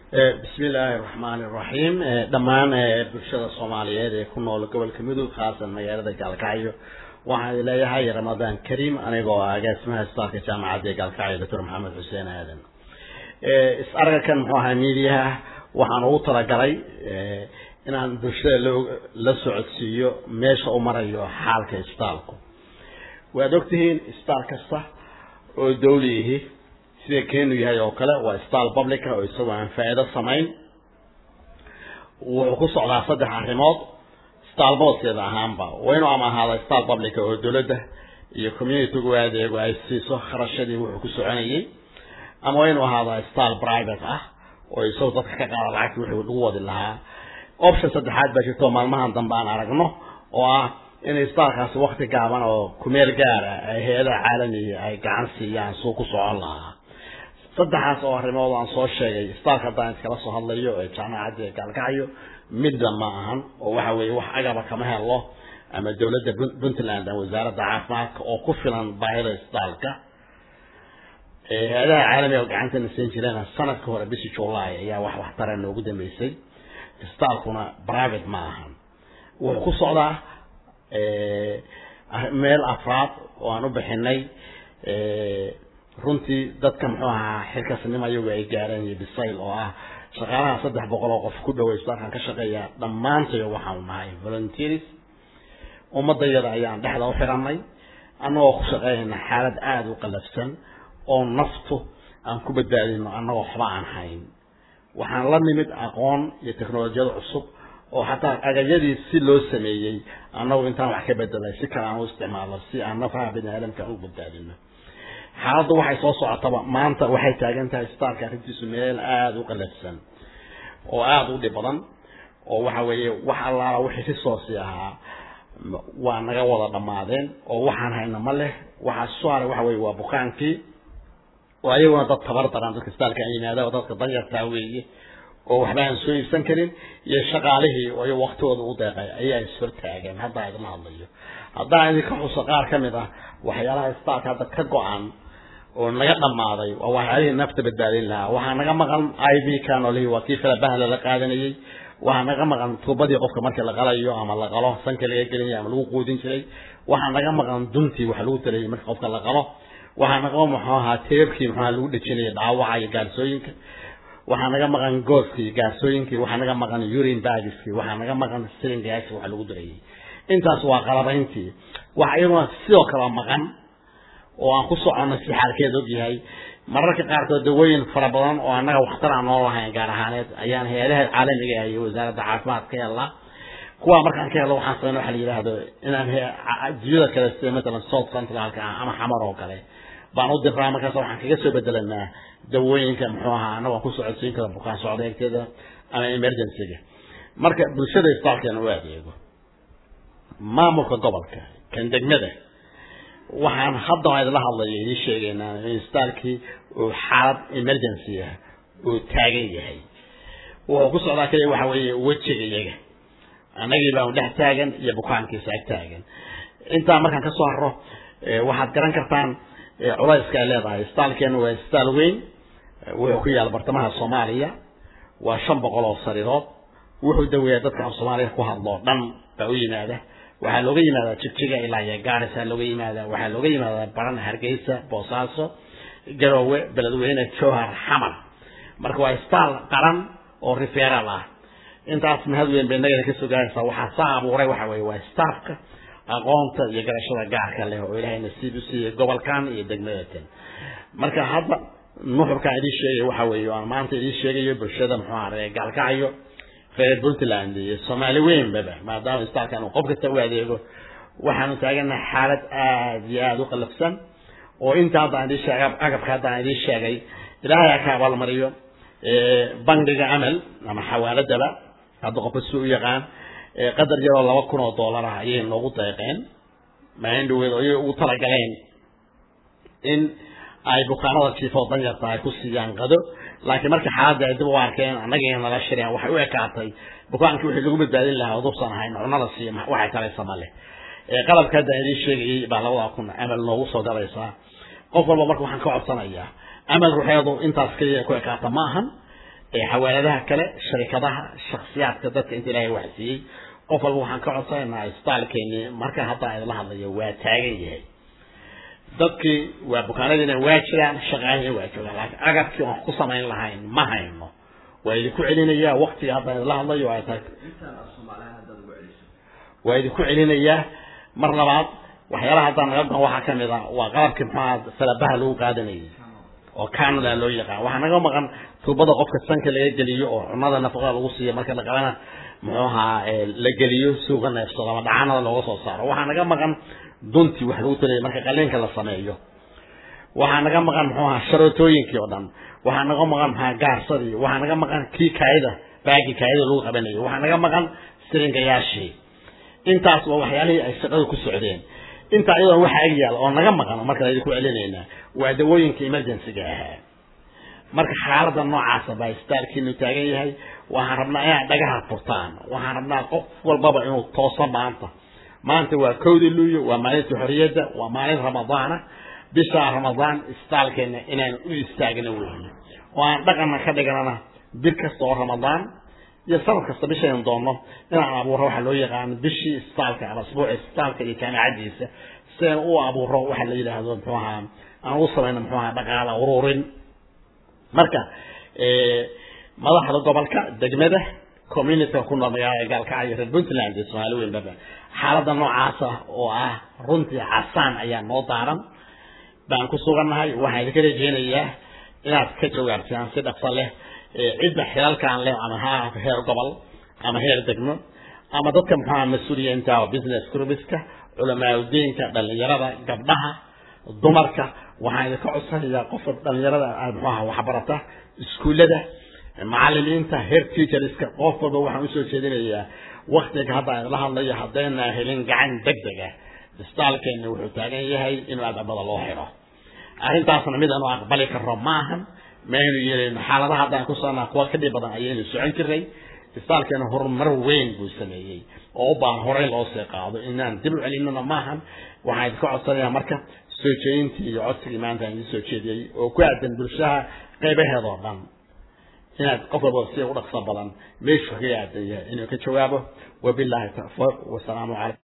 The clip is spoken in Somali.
bismi illaahi raxmaani raxiim dhammaan bulshada soomaaliyeed ee ku nool gobolka mudug khaasan magaalada gaalkacyo waxaan idin leeyahay ramadaan kariim anigoo ah agaasimaha isbitaalka jaamacadda ee gaalkacyo doctor maxamed xuseen aadan is argakan muxuu ahaa miidiyaha waxaan ugu talagalay inaan bulshada la socodsiiyo meesha u marayo xaalka isbitaalku waad ogtihiin isbitaal kasta oo dawli ihi sida keenu yahay oo kale waa isbitaal publica oo isagoo aan faa'iido samayn wuxuu ku socdaa saddex arrimood isbitaal booskeeda ahaanba waa inuu ama ahaada isbitaal publica oo dowladda iyo communitygu adeego ay siiso kharashadii wuxuu ku soconayay ama waa inuu ahaada isbitaal private ah oo isagoo dadka ka qaada lacagtii wixii lagu wadi lahaa option saddexaad baa jirto maalmahan dambe aan aragno oo ah in isbitaalkaasi wakti gaaban oo kumeel gaara ay hay-adaha caalamiga ay gacan siiyaan suu ku socon lahaa saddexaas oo arrimood aan soo sheegay isbitaalka haddaan iskala soo hadlayo ee jaamacadda ee gaalkacyo midna ma ahan oo waxa weeye wax agaba kama helo ama dowladda puntland ama wasaaradda caafimaadka oo ku filan baahida isbitaalka hay-adaha caalamiga oo gacantana siin jireen sanadka hore bishii july ayaa wax waxtara noogu dambeysay isbitaalkuna private ma ahan wuxuu ku socdaa meel afraad oo aan u bixinay runtii dadka muxuu ahaa xilkasnimo iyagu ay gaareen iyo bisayl oo ah shaqaalaha saddex boqol oo qof ku dhaway isbitaalkan ka shaqeeya dhammaantayo waxaanu nahay volunteers ummadayada ayaan dhexda u xiranay annagoo ku shaqeynayna xaalad aada u qalafsan oo naftu aan ku badbaadino annagoo waxba aan hayn waxaan la nimid aqoon iyo teknolojiyada cusub oo xataa agayadii si loo sameeyey annagu intaan wax ka bedelay si kale aan u isticmaalo si aan nafaha bini aadamka u badbaadino xaaladdu waxay soo socotaba maanta waxay taagan tahay isbitaalka arrintiisu meel aada u qalafsan oo aada u dhib badan oo waxa weeye wax allaala wixii risoosi ahaa waa naga wada dhammaadeen oo waxaan hayna ma leh waxaa soo haray waxa weye waa bukaankii oo ayaguna dad tabar daran dadka isbitaalka aan yimaada oo dadka danyartaa weeye oo waxba aan soo iibsan karin iyo shaqaalihii oo iy waktooda u deeqay ayaa ishortaageen haddaa idinla hadlayo haddaan idinka xuso qaar ka mid ah waxyaalaha isbitaalka hadda ka go-an oo naga dhammaaday waa waxyaalihii nafta badbaadin lahaa waxaa naga maqan i v canolihii waa kii filabahla la qaadanayey waxaa naga maqan tuubadii qofka markii la qalayo ama la qalo sanka laga gelinaya ama lagu quudin jiray waxaa naga maqan duntii wax lagu talayay marka qofka la qalo waxaa naga muxuu ahaa teebkii muxuaha lagu dhejinaya dhaawaca iyo gaarsooyinka waxaa naga maqan gooskii gaarsooyinkii waxaa naga maqan urin bagiskii waxaa naga maqan silingaasi wax lagu darayay intaas waa qalabayntii waxa iyaguna sidoo kale maqan oo aan ku soconno si xaalkeed og yahay mararka qaarkood dawooyin fara badan oo annaga waxtar aan noo lahayn gaar ahaaneed ayaan hay-adaha caalamiga ah iyo wasaaradda caafimaad ka helnaa kuwa markaan ka helno waxaan sameyna waxa la yidhaahdo inaan adduunyada kale sida matalan south centralka ah ama xamar oo kale baan u diraa markaas waxaan kaga soo bedelanaa dawooyinka muxuu ahaa annago aan ku socodsiin kara bukaan socdeegteeda ama emergencyga marka bulshada isbitaalkeena u adeego maamulka gobolka kan degmada waxaan hadda aan idinla hadlayo idiin sheegaynaa in isbitaalkii uu xaalad emergency ah uu taagan yahay wuxuu ku socdaa kaliya waxa weeye wejiga iyaga annagii baanu dhex taagan iyo bukaankiisa ag taagan intaa markaan kasoo haro waxaad garan kartaan culayska ay leedahay isbitaalkeena waa isbitaal weyn wuxuu ku yaala bartamaha soomaaliya waa shan boqol oo sariirood wuxuu daweeyaa dadka af soomaaliya ku hadlo dhan baa u yimaada waxaa looga yimaadaa jigjiga ilaa iyo gaarisa looga yimaadaa waxaa looga yimaadaa baran hargeysa boosaaso garoowe beledweyne jowhar xamar marka waa isbitaal qaran oo referal ah intaas mahad weyn bay nagana kasoo gaaraysaa waxaa saa abuuray waxa weye waa staafka aqoonta iyo garashada gaarka leh oo ilaahay nasiib u siiyey gobolkan iyo degmadatan marka hadda nuxurkaan idiin sheegay waxa weeye aan maanta idiin sheegayo bulshada muxuu ahaye gaalkacyo reer puntland iyo soomaali weynbaba maadaama isbitaalkan uu qof kasta u adeego waxaanu taaganahay xaalad aada iyo aada u qalafsan oo inta haddaan idiin sheegay agabka haddaan idiin sheegay ilaahay ha ka abaalmariyo bangiga amal ama xawaaladaba hadda qofka si u yaqaan qadar yaroo laba kun oo dollar ah ayay noogu deeqeen maindhaweed ayay ugu talagaleen in ay bukaanada jiifoo danyarta ay ku siiyaan qado laakiin markii xaaladda ay dib u arkeen annagii nala shireen waxay u ekaatay bukaankii wixii lagu badbaadin lahaa udubsan ahayn cunada siiya waxay talaysa ma leh qalabka hadda idiin sheegayay baa labada kun amal noogu soo galaysaa qof walba marka waxaan ka codsanayaa amal ruxeedu intaas keliya ku ekaata ma ahan xawaaladaha kale sharikadaha shaksiyaadka dadka inta ilaahay wax siiyey qof walba waxaan ka codsanaynaa isbitaalkeeni marka hadda idla hadlayo waa taagan yahay dadkii waa bukaanadiina waa jiraan shaqaalihina waa joogaan laakiin agabkii aan ku samayn lahayn ma hayno waa idinku celinayaa waktiga hadda idla hadlayo ay tahay waa idinku celinayaa mar labaad waxyaalaha haddaan naga goon waxaa kamid a waa qalabkii maxaa salabaha lagu qaadanayay oo canada loo yaqaan waxaa naga maqan tuubada qofka sanka laga geliyo oo cunada nafaqada lagu siiyo marka la qabana muxuu ahaa la geliyo suuqa neefsado ama dhacanada looga soo saaro waxaa naga maqan duntii wax lagu talaya marka qaliinka la sameeyo waxaa naga maqan muxuu ahaa sharootooyinkii oo dhan waxaa naga maqan maxaa gaarsadii waxaa naga maqan kii kaayida baagii kaayida lagu qabanayo waxaa naga maqan siringayaashii intaas waa waxyaalihii ay shaqada ku socdeen intaa iyadoo waxa ag yaal oo naga maqan marka idinku celinaynaa waa dawooyinka emergencyga ahaa marka xaalada noocaasa baa isbitaalkiinu taagan yahay waxaan rabnaa inaad dhagaha furtaan waxaan rabnaa qof walbaba inuu tooso maanta maanta waa kowda luuyo waa maalinta xorriyadda waa maalin ramadaana bisha ramadaan isbitaalkeena inaan u istaagna weeye oo aan dhaqanna ka dhiganana bil kasta oo ramadaan iyo sanad kasta bishaynu doonno inaan abuuro waxa loo yaqaano bishii isbitaalka ama asbuuci isbitaalka iyo jaamacadiisa si aan u abuuro waxa la yidhaahdo muxuu ahaa aan ugu samayno muxuu ahaa dhaqaala ururin marka madaxda gobolka degmada communityka ku nool magaalada gaalkacyo reer puntland iyo soomaali weynbaba xaaladda noocaasa oo ah runtii casaan ayaa noo daaran baan ku sugannahay waxaan idinka rajeynayaa inaad ka jawaabtaan si dhaqso leh cidda xilalkaan leh ama ha heer gobol ama heer degmo ama dadka muxuaha mas-uuliyiinta oo business groupiska culamaauddiinka dhalinyarada gabdhaha dumarka waxaan idinka codsanayaa qofka dhalinyarada muxuaha waxbarata iskuullada macalimiinta heer teacherska qof walba waxaan usoo jeedinayaa waktiga hadda idla hadlayo haddayna helin gacan deg deg ah isbitaalkeena wuxuu taagan yahay inuu adabada loo xiro arrintaasna mid aanu aqbali karno maahan maynu yeelino xaaladaha haddaan ku soconaa kuwa ka dhib badan ayaynu socon jiray isbitaalkeena horumar weyn buu sameeyey oo u baahan horey loo sii qaado inaan dib u celinona maahan waxaan idinka codsanayaa marka soo jeedintii iyo codsigii maanta aan idin soo jeediyey oo ku aadan bulshaha qaybaheedoo dhan inaad qof walba si u dhaqso badan meeshu kaga aadan yahay inuu ka jawaabo wabilaahi tawfiiq wasalaamu calaykum